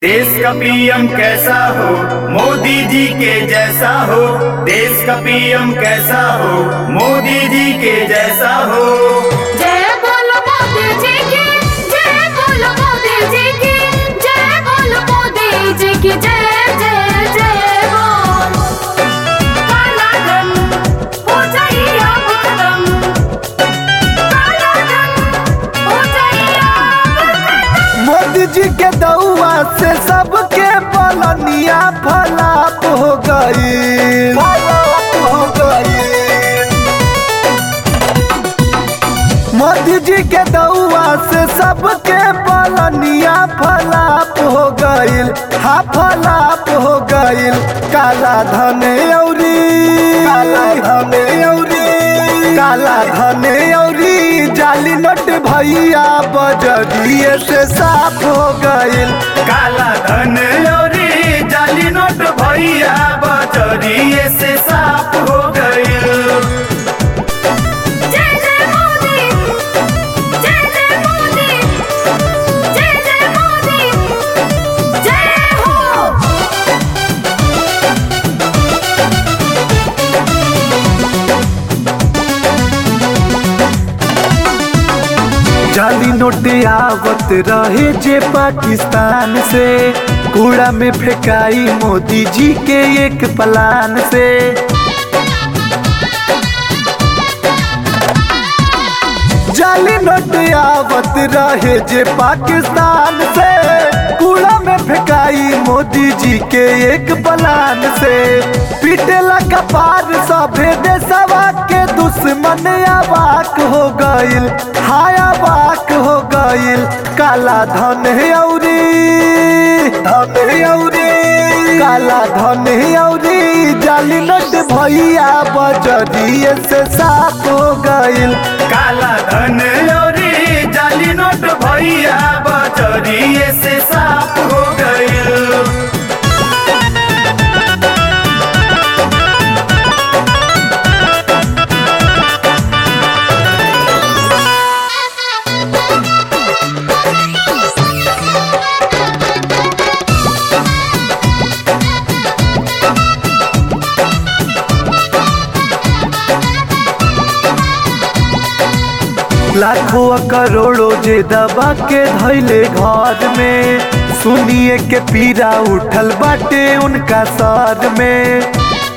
देश का पीएम कैसा हो मोदी जी के जैसा हो देश का पीएम कैसा हो मोदी जी के जैसा हो जय बोलो मोदी जी की जय बोलो मोदी जी की जय बोलो मोदी जी की जय जय जय बोल काला धन हो जाइए अब खत्म काला धन हो जाइए अब खत्म मोदी जी के दउआ से सबके पलनिया फलाप हो गई हो गई मोदी जी के दउआ से सबके पलनिया फलाप हो गईल हा फलाप हो गईल काला धन औरी काला धन औरी काला धन औरी जाली नोट भैया बजरिए से साफ हो गईल काला धन औरी जाली नोट भैया बचरिए से साफ हो गई जय जय मोदी जय जय मोदी जय जय मोदी जय हो जाली नोट आवत रहे जे पाकिस्तान से कूड़ा में फेंकाई मोदी जी के एक प्लान से जाली नोट आवत रहे जे पाकिस्तान से कूड़ा में फेंकाई मोदी जी के एक प्लान से पीटेला कपार सभे देशवा के दुश्मन अवाक हो गईल हाय अवाक हो गईल काला धन औरी धन औरी काला धन औरी जाली नोट भैया बजरिए से साफ हो गईल काला धन औरी जाली नोट भैया बचरिए से साफ हो गई लाखों करोड़ों जे दबा के धैले घर में सुनिए के पीरा उठल बाटे उनका सर में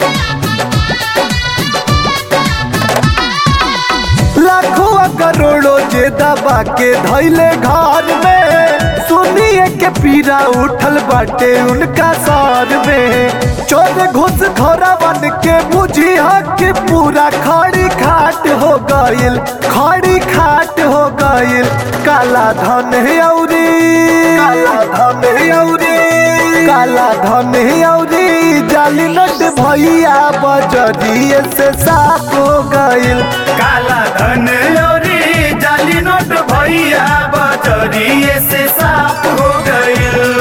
लाखों करोड़ों जे दबा के धैले घर में सुनिए के पीरा उठल बाटे उनका सर में चोर घुस खोरा बन के बुझी हक पूरा खड़ी खाट हो गईल खड़ी खाट हो गईल काला धन औरी काला धन औरी काला धन औरी जाली नट भैया बजरिए से साफ हो गईल काला धन औरी जाली नोट भैया बचरिए से साफ हो गई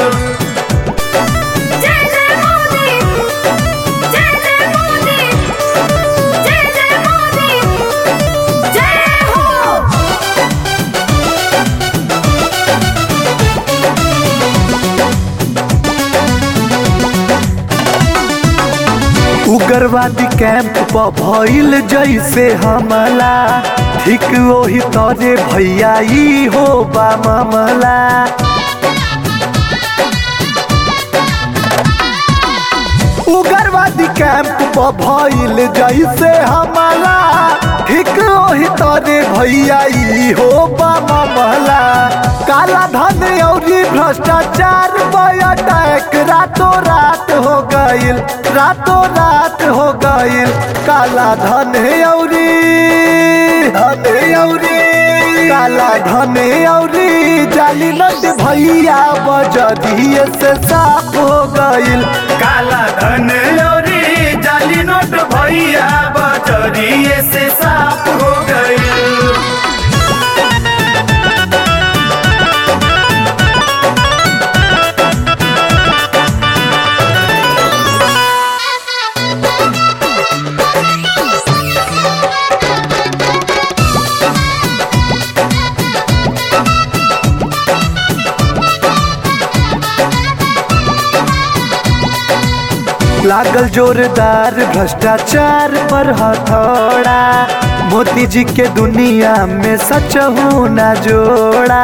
जय जय मोदी जय जय मोदी जय जय मोदी जय हो उग्रवादी कैंप पर भइल जैसे हमला ठीक वही तरे भैया ई हो बा मामला उग्रवादी कैंप पर भइल जैसे हमला ठीक वही तरे भैया ई हो बा मामला काला धन औरी भ्रष्टाचार पर अटैक रातों रात हो गईल रातों रात हो गईल काला धन औरी धन औरी काला धन औरी जाली नट भैया बजरिए से साफ हो गईल काला धन औरी जाली नोट भैया बचरिए से साफ हो गई लागल जोरदार भ्रष्टाचार पर हथौड़ा मोदी जी के दुनिया में सच ना जोड़ा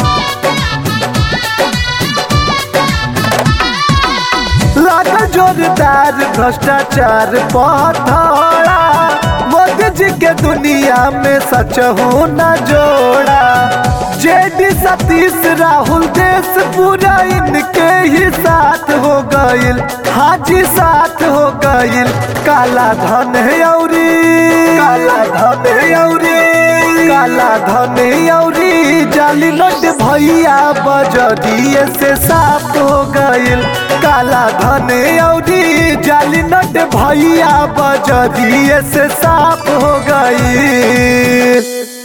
लागल जोरदार भ्रष्टाचार पर हथौड़ा मोदी जी के दुनिया में सच ना जोड़ा जेडी सतीश राहुल देश पूरा इनके ही साथ हो गईल हाजी साथ हो गईल काला धन औरी काला धन औरी काला धन औरी जाली नोट भैया बजरिए से साफ हो गईल काला धन औरी जाली नोट भैया बजरिए से साफ हो गईल